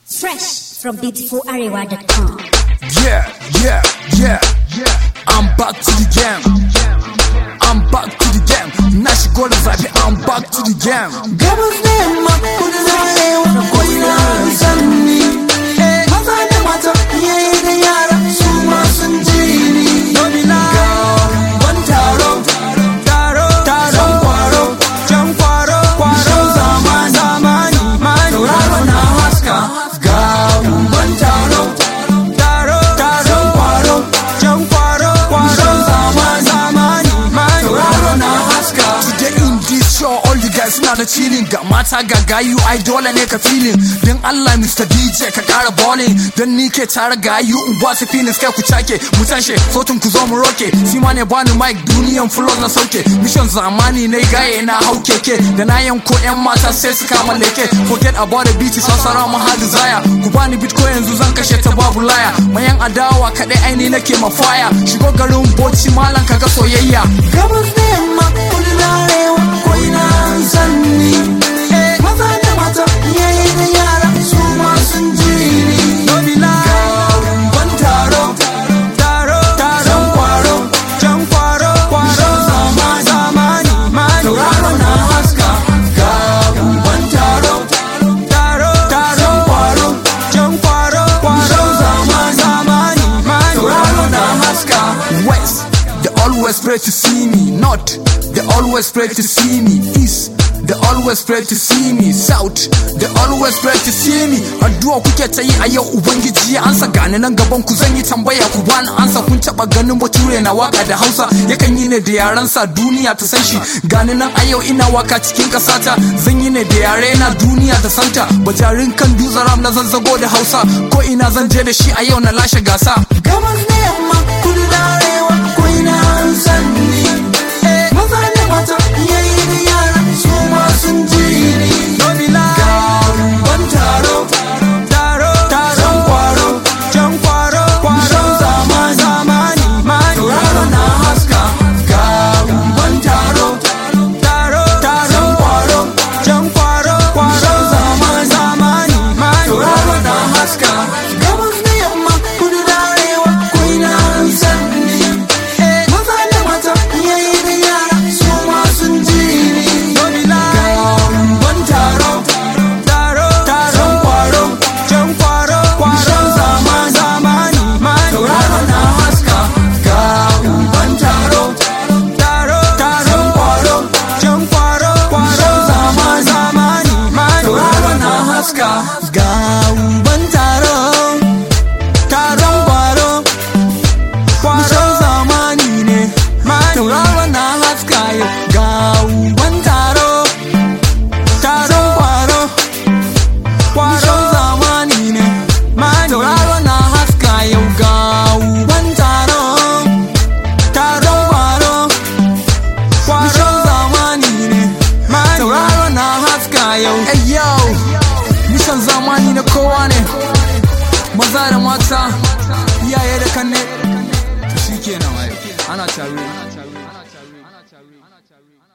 Fresh from beautifularewa.com. Yeah, yeah, yeah, yeah. I'm back to the game. I'm back to the game. Na shigo da zafi, I'm back to the game. Gabas da yamma kudu da arewa ko ina an san ni Maza da mata iyaye da yara su ma sun ji ni Ga ban taro taro taron kwaro can kwaro kwaro zamani zamani tauraro na haska ga ban taro taro taron kwaro can kwaro kwaro zamani zamani tauraro na haska Today in this show, all you guys na da chilling ga mata ga gayu ai dole ne ka feeling dan Allah Mr. DJ ka kara balling dan ni ke tare gayu in ba su feelings kai ku cake mu tashi sautin ku zo mu roke shi ma ne bani mic duniyan flows na sauke mission zamani ne gaye na hau keke da na yanko yan mata sai su kama leke forget about the beat sasara mu ha desire ku bani beat ko yanzu zan kashe ta babu laya mayan adawa kadai aini nake mafaya shigo garin boci malan kaga soyayya Gabas da yamma kudu da arewa ko ina an san ni Maza da mata iyaye da yara su ma sun ji ni Ga ban taro taro taron kwaro can kwaro kwaro zamani zamani tauraro na haska Ga ban taro taro taron kwaro can kwaro kwaro zamani zamani tauraro na haska West, they always pray to see me. North, they always pray to see me. East, they always pray to see me. South, they always pray to see me. Addu'a kuke ta yi a yau Ubangiji ya ansa gani nan gaban ku zan yi tambaya ku bani ansa kun taba ganin bature na waka da Hausa yakan yi ne da yaran sa duniya ta san shi gani nan a yau ina waka cikin kasata zan yi ne da yare na duniya ta santa bajarin kan dutsen ram na zazzago da Hausa ko ina zan je da shi a yau na lashe gasa Gabas da yamma kudu da arewa ko ina an san ni Maza da mata iyaye da yara su ma sun ji ni Ga ban taro taro taron kwaro can kwaro kwaro zamani zamani tauraro na haska Ga ban taro taro taron kwaro can kwaro kwaro zamani zamani tauraro na haska Gabas da yamma kudu da arewa ko ina an san ni Maza da mata iyaye da yara su ma sun ji ni Ga ban taro taro taron kwaro can kwaro kwaro zamani zamani tauraro na haska Ga ban taro taro taron kwaro can kwaro kwaro zamani zamani tauraro na haska Ga ban taro taron kwaro kwaron zamani ne tauraro na haska yau ga uban taro taron kwaro kwaron zamani ne tauraro na haska yau ga uban taro taron kwaro kwaron zamani ne tauraro na haska yau Hey yo, mishan zamani na kowa ne, maza da mata, iyaye da kanne, to shi kenan ana tare.